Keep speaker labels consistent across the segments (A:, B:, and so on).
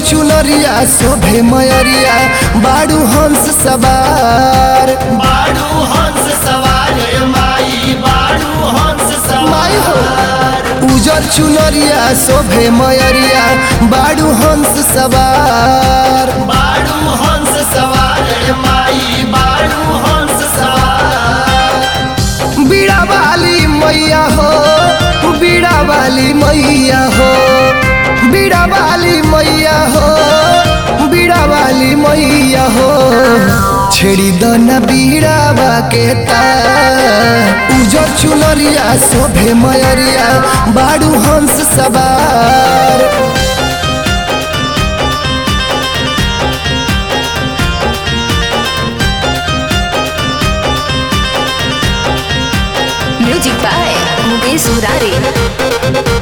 A: चुनरिया शोभे मयरिया बाड़ू हंस सवार
B: बाड़ू हंस सवार माई बाड़ू हंस
A: माई हो
B: सवार
A: उजर चुनरिया शोभे मयरिया बाड़ू हंस सवार
B: बाड़ू हंस सवार माई बाड़ू हंस सवार
A: बीड़ा वाली मैया हो बीड़ा वाली मैया हो बीड़ा वाली मैया हो बीड़ा वाली मैया हो छेड़ी दना बीड़ावा के तार उजर चुनरिया शोभे मयरिया बाड़ू हंस सवार
C: म्यूजिक बाय मुकेश मुरारी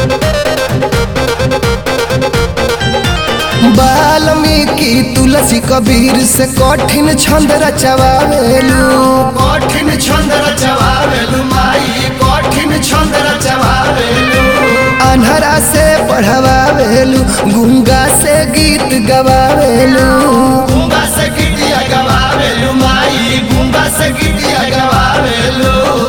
A: वाल्मीकि तुलसी कबीर से कठिन छंद रचवावेलू
B: कठिन छंद रचवावेलु माई कठिन छंद रचवावेलु
A: अनहरा से पढ़वावेलू गुंगा से गीत गवावेलू
B: गुंगा से गीतिया गवावेलु माई गुंगा से गीतिया गवावेलु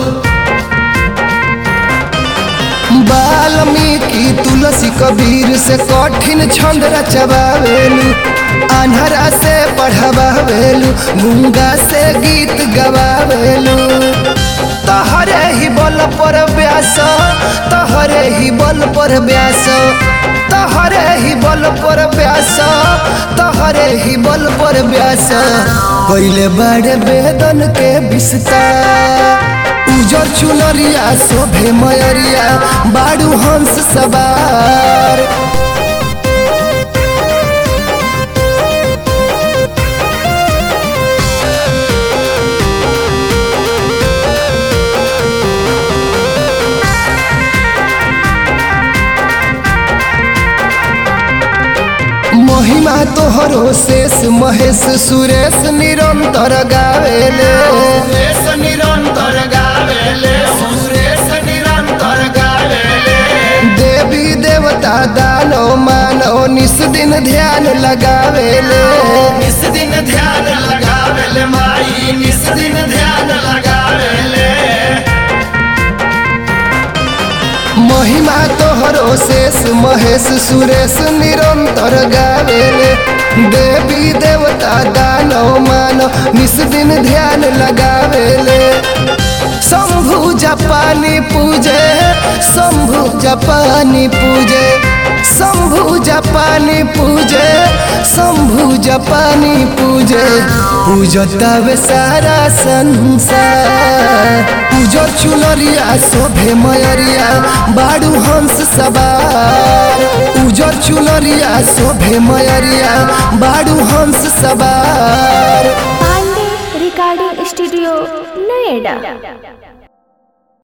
A: वाल्मीकि तुलसी कबीर से कठिन छंद रचवावेलू अनहरा से पढ़वावेलू गुंगा से गीत गवावेलू तहरे ही बल पर व्यास तहरे ही बल पर व्यास तहरे ही बल पर व्यास तहरे ही बल पर व्यास पहले बड़े वेदन के विस्तार उजर चुनरिया शोभे मयरिया बाड़ू हंस सवार महिमा तोहरो शेष महेश सुरेश निरंतर गावेले
B: सुरेश निरंतर गावेले सुरेश निरंतर गावेले
A: देवी देवता दानो मानो निस दिन ध्यान लगावेले
B: निस दिन ध्यान लगावेले माई निस दिन ध्यान लगावेले
A: महिमा तोहरो शेष महेश सुरेश निरंतर गावेले देवी देवता दानो मानो निस दिन ध्यान लगावेले शंभु जपानी पूजे शंभु जपानी पूजे शंभु जपानी पूजे शंभु जपानी पूजे पूजतावे सारा संसार पूजो चुनरिया शोभे मयरिया बाड़ू हंस सवार पूजो चुनरिया शोभे मयरिया बाड़ू हंस सवार
D: पांडे रिकॉर्डिंग स्टूडियो नोएडा